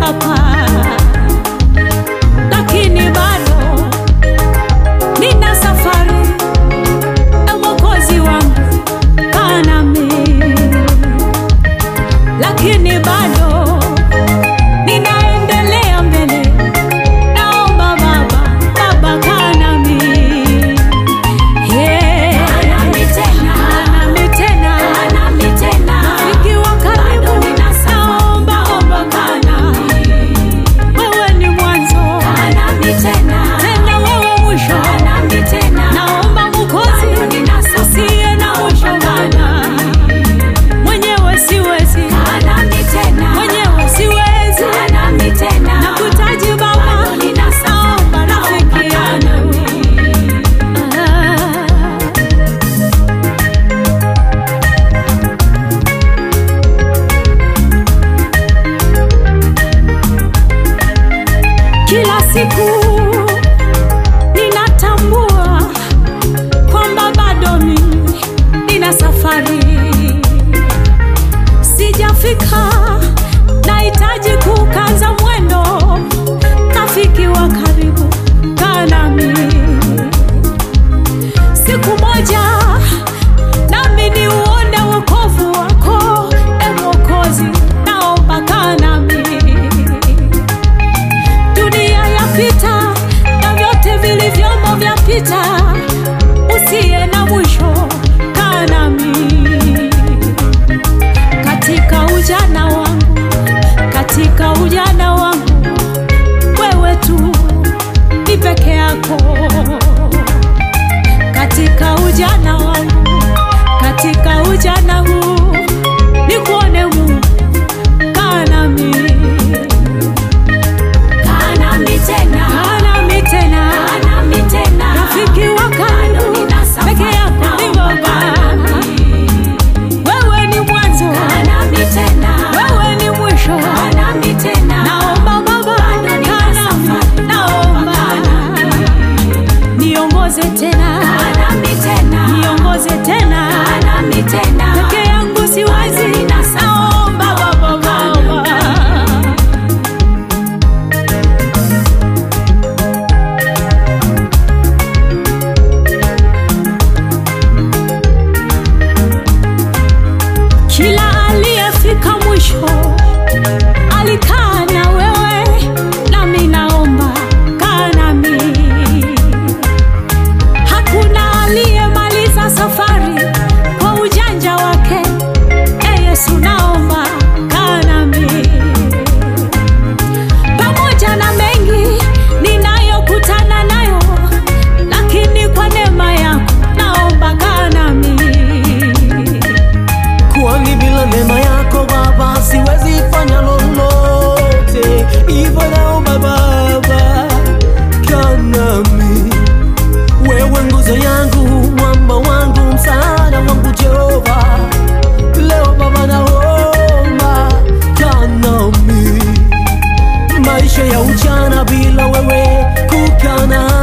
Baba, lakini bado nina safari na Mwokozi wangu kaa nami, lakini bado ninaendelea mbele. Naomba Baba, Baba kaa nami, yeah. Kaa nami tena, rafiki wa karibu, naomba omba kaa nami. Wewe ni mwanzo tena wewe mwisho, naomba Mwokozi usiye na mwisho Bwana, mwenyewe siwezi, mwenyewe siwezi, nakutaji Baba, naomba rafiki yangu Ah. Kila siku ninatambua kwamba bado mimi nina safari, sijafika, nahitaji kukaza mwendo. Rafiki wa karibu, kaa nami siku moja, nami niuone wokovu wako, e Mwokozi, naomba kaa nami dunia yapita na vyote vilivyomo vyapita, usiye na mwisho, kaa nami katika ujana wangu, katika ujana wangu, wewe tu ni peke yako, katika ujana wangu, katika ujana huu nikuone Mungu, kaa nami Kaa nami tena, rafiki wa karibu, peke yako ni Baba. Wewe ni mwanzo, wewe ni mwisho. Naomba Baba, kaa nami, naomba niongoze tena, niongoze tena, peke yangu siwezi. Naomba Baba, Baba. Kila aliyefika mwisho alikaa na wewe, nami naomba kaa nami. Hakuna aliyemaliza safari kwa ujanja wake. E Yesu, naomba kaa nami pamoja na mengi ninayokutana nayo, lakini kwa neema yako naomba kaa nami. kwani bila neema yako Baba siwezi fanya lolote. Hivyo naomba Baba, kaa nami, wewe nguzo yangu, mwamba wangu, msaada wangu Jehova. Leo Baba naomba, kaa nami, maisha ya ujana bila wewe kukaa nami